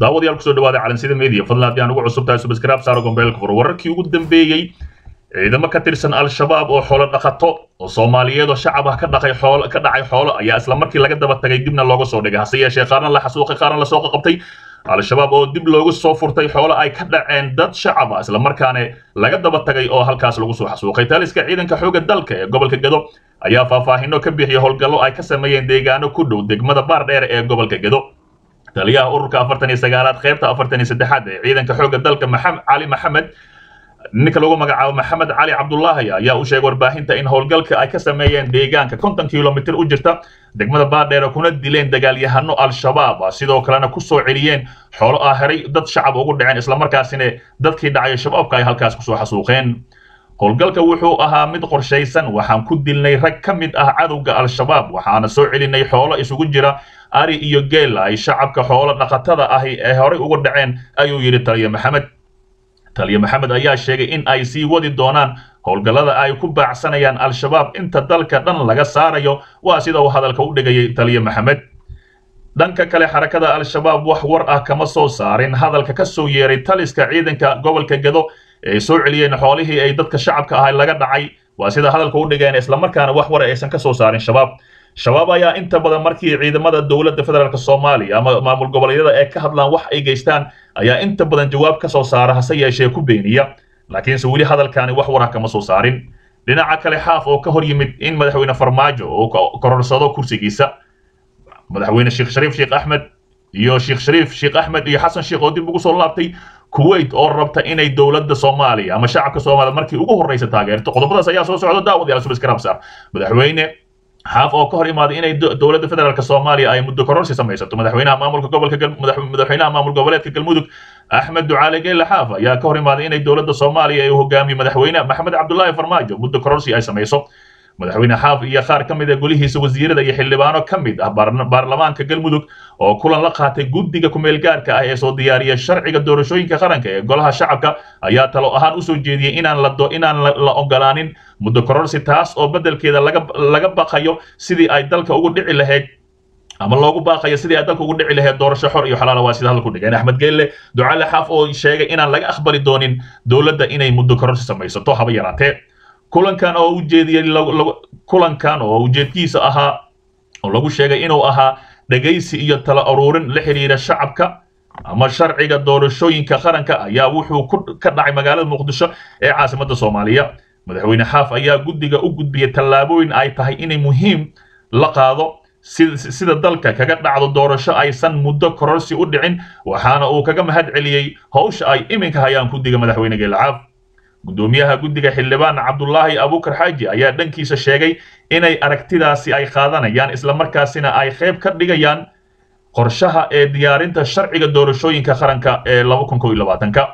daawadayaal kusoo dhawaada calansida media fadlan haddii aan ugu cusub tahay subscribe saaro gombeelka fur wararkii ugu dambeeyey ciidamo ka tirsan al-shabaab oo xoolo dhaqato oo soomaaliyeed oo shacab ah ka dhaqay xoolo ka dhacay xoolo ayaa isla markii laga daba tagay dibna looga soo dhigay hase yeeshee qaarna la xasuuqay qaarna la soo qabtay al-shabaab oo dib loogu soo furtay xoolo ay ka dhaceen dad shacab ah isla markaana laga daba tagay oo halkaas lagu soo xasuuqay taliska ciidanka xoogga dalka ee gobolka gedo ayaa faahfaahino ka bixiyay howlgallo ay ka sameeyeen deegaano ku dhow degmada baardheer ee gobolka gedo taliyaha ururka afartan iyo sagaalaad qaybta afartan iyo saddexaad ee ciidanka xoogga dalka maxamed cali maxamed ninka lagu magacaabo maxamed cali cabdulaahi ayaa u sheegay warbaahinta in howlgalka ay ka sameeyeen deegaanka konton kilomitir u jirta degmada baardheer kuna dileen dagaalyahano al-shabaab sidoo kalena kusoo celiyeen xoolo ah heray dad shacab ugu dhaceen islamarkaasina dadkii dhacay shabaabka ay halkaas kusoo xasuuqeen howlgalka wuxuu ahaa mid qorshaysan waxaan ku dilnay rag ka mid ah cadowga al-shabaab waxaana soo celinay xoolo isugu jira ari iyo geel ay shacabka xoolo dhaqatada ahi ee horey uga dhaceen ayuu yidhi taliya maxamed taliya maxamed ayaa sheegay in ay sii wadi doonaan howlgallada ay ku baacsanayaan al-shabaab inta dalka dhan laga saarayo waa sida uu hadalka u dhigayay taliya maxamed dhanka kale xarakada al-shabaab wax war ah kama soo saarin hadalka ka soo yeeray taliska ciidanka gobolka gedo ee soo celiyeen xoolihii ay dadka shacabka ahay laga dhacay waa sida hadalka u dhigeen islamarkaana wax war aysan ka soo saarin shabaab shabaab ayaa inta badan markii ciidamada dowladda federaalk soomaaliya ama maamul goboleedyada ee ka hadlaan wax ay geystaan ayaa inta badan jawaab ka soo saara hase yeeshee ku beeniya laakiinse weli hadalkaani wax war ah kama soo saarin dhinaca kale xaaf oo ka hor yimid in madaxweyne farmaajo uu kororsado kursigiisa madaxweyne sheekh shariif sheekh axmed iyo sheekh shariif sheekh axmed iyo xasan sheekh oo dib ugu soo laabtay kuwait oo rabta inay dowladda soomaaliya ama shacabka soomaaliya markii ugu horreysa taageerto qodobadaas ayaa soo socda daawadayaal subscribe madaxweyne xaaf oo ka hor imaaday inay dowladda federaalk soomaaliya ay muddo kororsi samaysato madaxweynaha maamulka gobolka madaxweynaha maamul goboleedka galmudug axmed ducaale geelle xaaf ayaa ka hor imaaday inay dowladda soomaaliya ay hogaamiyo madaxweyne maxamed cabdulaahi farmaajo muddo kororsi ay samayso madaxweyne xaaf iyo qaar ka mid a golihiisa wasiirada iyo xildhibaano ka mid ah baarlamaanka galmudug oo kulan la qaatay guddiga kumeel gaarka ah ee soo diyaariya sharciga doorashooyinka qaranka ee golaha shacabka ayaa talo ahaan usoo jeediyey inaan la inaan la ogolaanin muddo kororsi taas oo beddelkeeda laga laga baqayo sidii ay dalka ugu dhici lahayd ama loogu baaqayo sidii ay dalka ugu dhici lahayd doorasho xor iyo xalaala waa sida hadalku dhigeen axmed geelle ducaale xaaf oo sheegay inaan laga aqbali doonin dowladda inay muddo kororsi samaysato haba yaraatee kulankan oo ujeediyey kulankan oo ujeedkiisa ahaa oo lagu sheegay inuu ahaa dhegaysi iyo tala uruurin la xidhiira shacabka ama sharciga doorashooyinka qaranka ayaa wuxuu ka dhacay magaalada muqdisho ee caasimadda soomaaliya madaxweyne xaaf ayaa guddiga u gudbiyey tallaabooyin ay tahay inay muhiim la qaado sida dalka kaga dhacdo doorasho aysan muddo kororsi u dhicin waxaana uu kaga mahad celiyey howsha ay iminka hayaan guddiga madaxweyne geelacaaf guddoomiyaha guddiga xildhibaan cabdulaahi abuukar xaaji ayaa dhankiisa sheegay inay aragtidaasi ay qaadanayaan islamarkaasina ay qayb ka dhigayaan qorshaha ee diyaarinta sharciga doorashooyinka qaranka ee ka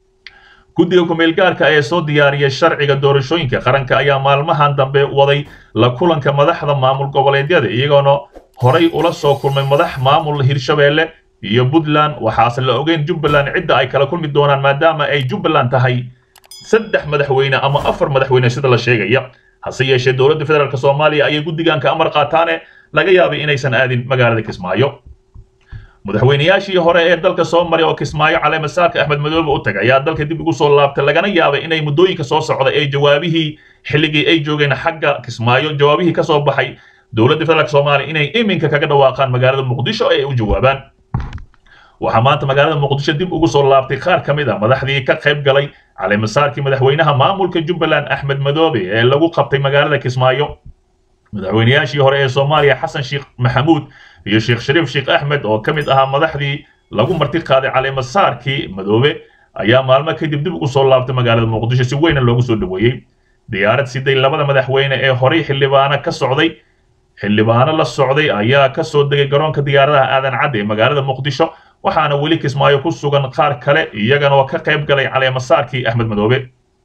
guddiga kumeelgaarka ee soo diyaariyay sharciga doorashooyinka qaranka ayaa maalmahan dambe waday la kulanka madaxda maamul goboleedyada iyagoona horay ula soo kulmay madax maamul hirshabeelle iyo puntland waxaase la ogeyn jubbaland cidda ay kala kulmi doonaan maadaama ay jubbaland tahay saddex madaxweyne ama afar madaxweyne sida la sheegaya hase yeeshee dowladda federaalk soomaaliya ayay guddigan ka amar qaataane laga yaabay inaysan aadin magaalada kismaayo madaxweynayaashii hore ee dalka soo maray oo kismaayo caleemasaarka axmed madoobe u tagay ayaa dalka dib ugu soo laabtay lagana yaabay inay muddooyinka soo socda ee jawaabihii xilligii ay joogeen xagga kismaayo jawaabihii ka soo baxay dowladda federaalk soomaaliya inay iminka kaga dhawaaqaan magaalada muqdisho ee ay u jawaabaan waxaa maanta magaalada muqdisho dib ugu soo laabtay qaar ka mid a madaxdii ka qayb galay caleemasaarkii madaxweynaha maamulka jubbaland axmed madoobe ee lagu qabtay magaalada kismaayo madaxweynayaashii hore ee soomaaliya xasan sheekh maxamuud iyo sheekh shariif sheekh axmed oo ka mid ahaa madaxdii lagu marti qaaday caleemasaarkii madoobe ayaa maalmo kadib dib ugu soo laabtay magaalada muqdisho si weyna loogu soo dhoweeyey diyaarad siday labada madaxweyne ee horey xildhibaano ka socday xildhibaano la socday ayaa ka soo degay garoonka diyaaradaha aadan cadde ee magaalada muqdisho waxaana weli kismaayo ku sugan qaar kale iyagana oo ka qayb galay caleemasaarkii axmed madoobe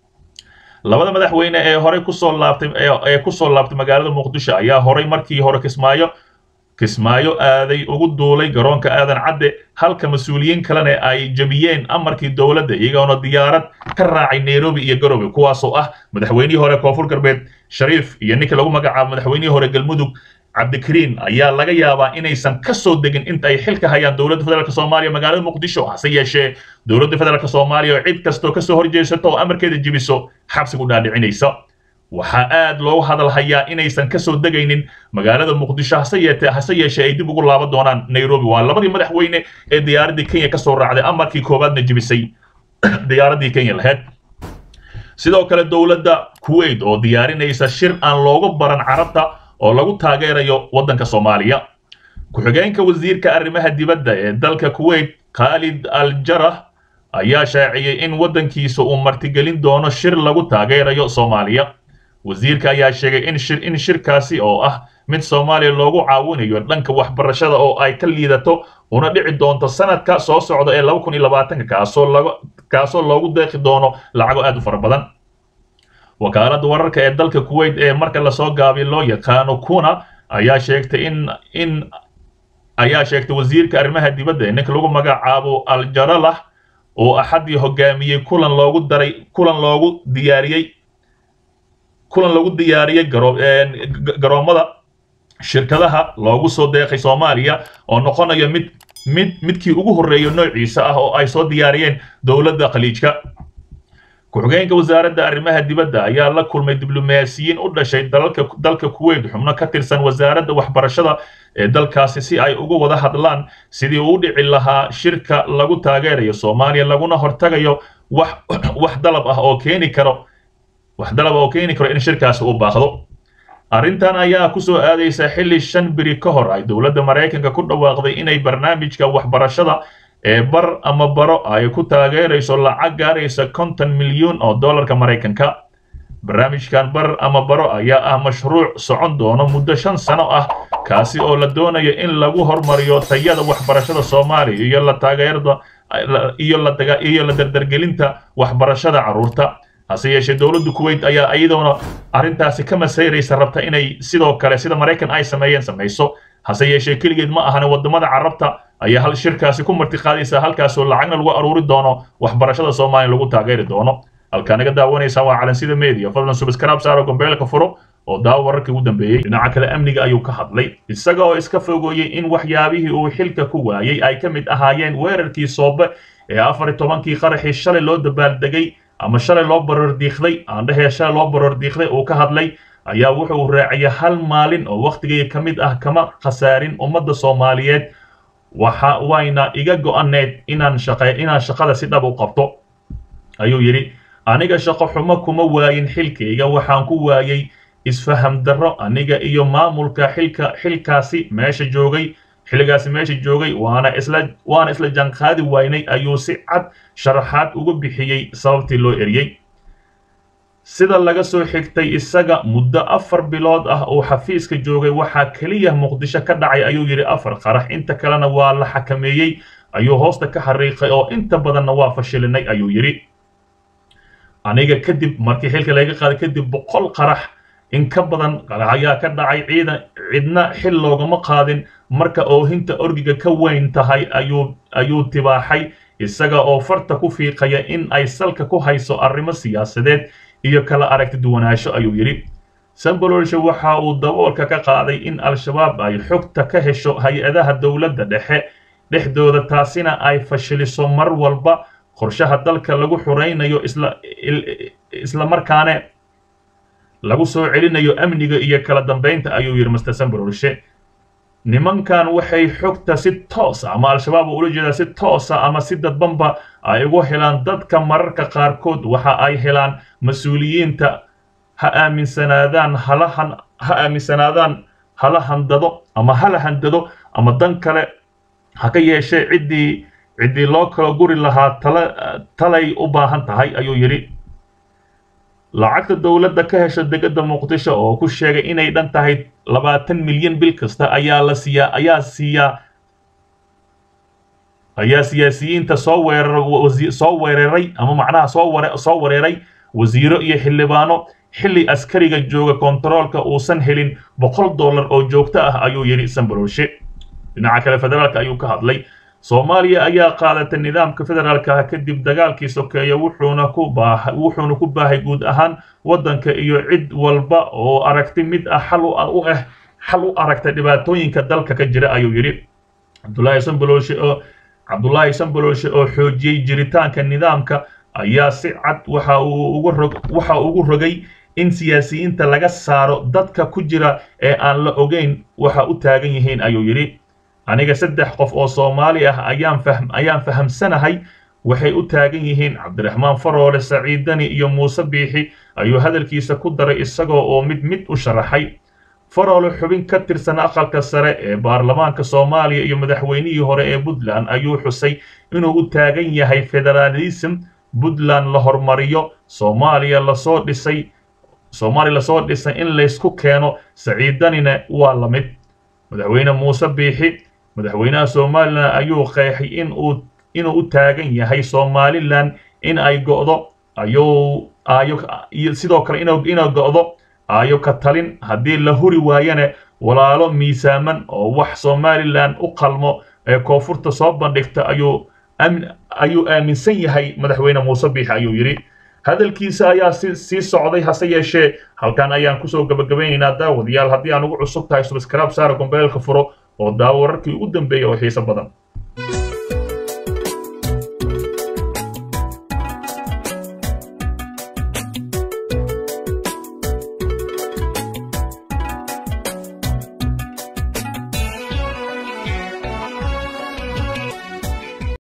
labada madaxweyne ee horey kusoo laabtay ee kusoo laabtay magaalada muqdisho ayaa horey markii hore kismaayo kismaayo aaday ugu duulay garoonka aadan cadde halka mas-uuliyiin kalena ay jebiyeen amarkii dowladda iyagoona diyaarad ka raacay nairobi iyo garowe kuwaasoo ah madaxweynihii hore koonfur galbeed shariif iyo ninka lagu magacaabo madaxweynihii hore galmudug cabdikariin ayaa laga yaabaa inaysan ka soo degin inta ay xilka hayaan dowladda federaalk soomaaliya magaalada muqdisho hase yeeshee dowladda federaalk soomaaliya oo cid kastoo kasoo horjeesato oo amarkeeda jibiso xabsigu dhaadhicinaysa waxaa aad loogu hadal hayaa inaysan kasoo degaynin magaalada muqdisho hase yeete hase yeeshee ay dib ugu laaban doonaan nairobi waa labadii madaxweyne ee diyaaraddii kenya kasoo raacday amarkii koowaadna jibisay diyaaraddii kenya lahayd sidoo kale dowladda kuwait oo diyaarinaysa shir aan loogu baran carabta oo lagu taageerayo waddanka soomaaliya ku-xigeenka wasiirka arrimaha dibadda ee dalka kuwait khaalid al jarah ayaa shaaciyey in waddankiisa uu martigelin doono shir lagu taageerayo soomaaliya wasiirka ayaa sheegay in shir in shirkaasi oo ah mid soomaaliya loogu caawinayo dhanka waxbarashada oo ay ka liidato una dhici doonto sanadka soo socda ee laba kun iyo labaatanka kaasoo laga kaasoo loogu deeqi doono lacago aad u fara badan wakaaladda wararka ee dalka kuwait ee marka lasoo gaabiy loo yaqaano kuna ayaa sheegtay in in ayaa sheegtay wasiirka arrimaha dibadda ee ninka lagu magacaabo aljaralah oo axadii hogaamiyey kulan loogu daray kulan loogu diyaariyey kulan lagu diyaariyey garo garoomada shirkadaha loogu soo deeqay soomaaliya oo noqonayo mid mid midkii ugu horreeya noociisa ah oo ay soo diyaariyeen dowladda khaliijka ku-xigeenka wasaaradda arrimaha dibadda ayaa la kulmay diblomaasiyiin u dhashay dalalka dalka kuwait xubno ka tirsan wasaaradda waxbarashada ee dalkaasi si ay uga wada hadlaan sidii uu dhici lahaa shirka lagu taageerayo soomaaliya laguna hortagayo wax wax dalab ah oo keeni karo wax dalab oo keeni karo in shirkaasi uu baaqdo arrintan ayaa ku soo aadaysa xilli shan biri ka hor ay dowladda maraykanka ku dhawaaqday inay barnaamijka waxbarashada ee bar ama baro ay ku taageerayso lacag gaaraysa konton milyuun oo dollarka maraykanka barnaamijkan bar ama baro ayaa ah mashruuc socon doono muddo shan sano ah kaasi oo la doonayo in lagu hormariyo tayada waxbarashada soomaaliya iyo la taageerada iyo la daga iyo la dardargelinta waxbarashada carruurta hase yeeshee dowladda kuwait ayaa iyadoona arrintaasi ka masayraysa rabta inay sidoo kale sida maraykan ay sameeyeen samayso hase yeeshee keligeed ma ahane waddamada carabta ayaa hal shirkaasi ku martiqaadaysa halkaasoo lacagna lagu aruuri doono waxbarashada soomaaliya lagu taageeri doono halkaa naga daawanaysaa waa calansida media fadlan subscribe saaro gombeelka furo oo daawo wararkii ugu dambeeyey dhinaca kale amniga ayuu ka hadlay isaga oo iska fogooyey in waxyaabihii uu xilka ku waayey ay ka mid ahaayeen weerarkii soobe ee afar iyo tobankii qaraxii shalay loo dabaaldegay ama shalay loo barordiiqday aan dhehee shalay loo barordiiqday uu ka hadlay ayaa wuxuu raaciyay hal maalin oo wakhtigii ka mid ah kama khasaarin ummadda soomaaliyeed waxa wayna iga go'aneed inaan shaqe inaan shaqada si dhab u qabto ayuu yidhi aniga shaqo xumo kuma waayin xilkayga waxaan ku waayey isfaham darro aniga iyo maamulka xilka xilkaasi meesha joogay xilligaasi meesha joogay waana isla waana isla jaanqaadi waynay ayuu si cad sharaxaad uga bixiyey sababtii loo eriyey sida laga soo xigtay isaga muddo afar bilood ah oo xafiiska joogay waxaa keliya muqdisho ka dhacay ayuu yidhi afar qarax inta kalena waa la xakameeyey ayuu hoosta ka xariiqay oo inta badanna waa fashilinay ayuu yidhi aniga kadib markii xilka laga qaaday kadib boqol qarax in ka badan qarax ayaa ka dhacay ciidan cidna xil loogama qaadin marka oohinta orgiga ka weyn tahay ayuu ayuu tibaaxay isaga oo farta ku fiiqaya in ay salka ku hayso arrimo siyaasadeed iyo kala aragti duwanaansho ayuu yidhi sambololshe waxa uu daboolka ka qaaday in al-shabaab ay xogta ka hesho hay-adaha dowladda dhexe dhexdooda taasina ay fashiliso mar walba qorshaha dalka lagu xuraynayo isla isla markaane lagu soo celinayo amniga iyo kala dambeynta ayuu yidhi master sambololshe nimankan waxay xogta si toosa ama al-shabaab ula jeedaa si toosa ama si dadbanba ay ugu helaan dadka mararka qaarkood waxa ay helaan mas-uuliyiinta ha aaminsanaadaan halahan ha aaminsanaadaan hala handado ama hala handado ama dan kale ha ka yeeshee ciddii ciddii loo kala guri lahaa tala talay u baahan tahay ayuu yidhi lacagta dowladda ka hesha degada muqdisho oo ku sheegay inay dhan tahay labaatan milyan bil kasta ayaa la siiyaa ayaa siiyaa ayaa siyaasiyiinta soo weerar soo weeraray ama macnaha soo ware soo wareeray wasiiro iyo xildhibaano xilli askariga jooga kontaroolka uusan helin boqol dollar oo joogto ah ayuu yidhi sambalolshe dhinaca kale federaalka ayuu ka hadlay soomaaliya ayaa qaadatay nidaamka federaalka ah kadib dagaalkii sokeeye wuxuuna ku baahay wuxuuna ku baahay guud ahaan waddanka iyo cid walba oo aragti mid ah xal u ah xal u aragta dhibaatooyinka dalka ka jira ayuu yidhi cabdulaahi sanbalooshe oo cabdulaahi sanbalooshe oo xoojiyey jiritaanka nidaamka ayaa si cad waxa uu ugu rog waxa ugu rogay in siyaasiyiinta laga saaro dadka ku jira ee aan la ogeyn waxa u taagan yihiin ayuu yidhi aniga saddex qof oo soomaali ah ayaan fahm ayaan fahamsanahay waxay u taagan yihiin cabdiraxmaan faroole saciidani iyo muuse biixi ayuu hadalkiisa ku daray isagoo oo mid mid u sharaxay faroole xubin ka tirsan aqalka sare ee baarlamaanka soomaaliya iyo madaxweynihii hore ee puntland ayuu xusay inuu u taagan yahay federaalism puntland la hormariyo soomaaliya lasoo dhisay soomaaliya lasoo dhisay in laysku keeno saciidanina waa la mid madaxweyne muuse biixi madaxweynaha somalilan ayuu qeexay in uu inuu u taagan yahay somalilan in ay go'do ayuu ayo iyo sidoo kale inuu inuu go'do ayo ka talin haddii la huri waayana walaalo miisaaman oo wax somalilan u qalmo ee koonfurta soo bandhigta ayuu ayuu aaminsan yahay madaxweyne muuse biixi ayuu yidhi hadalkiisa ayaa si sii socday hase yeeshee halkan ayaan kusoo gabagabaynaynaa daawadayaal haddii aan ugu cusub tahay subscribe saara gombeelka furo oo daawo wararkii ugu dambeeya oo xiiso badan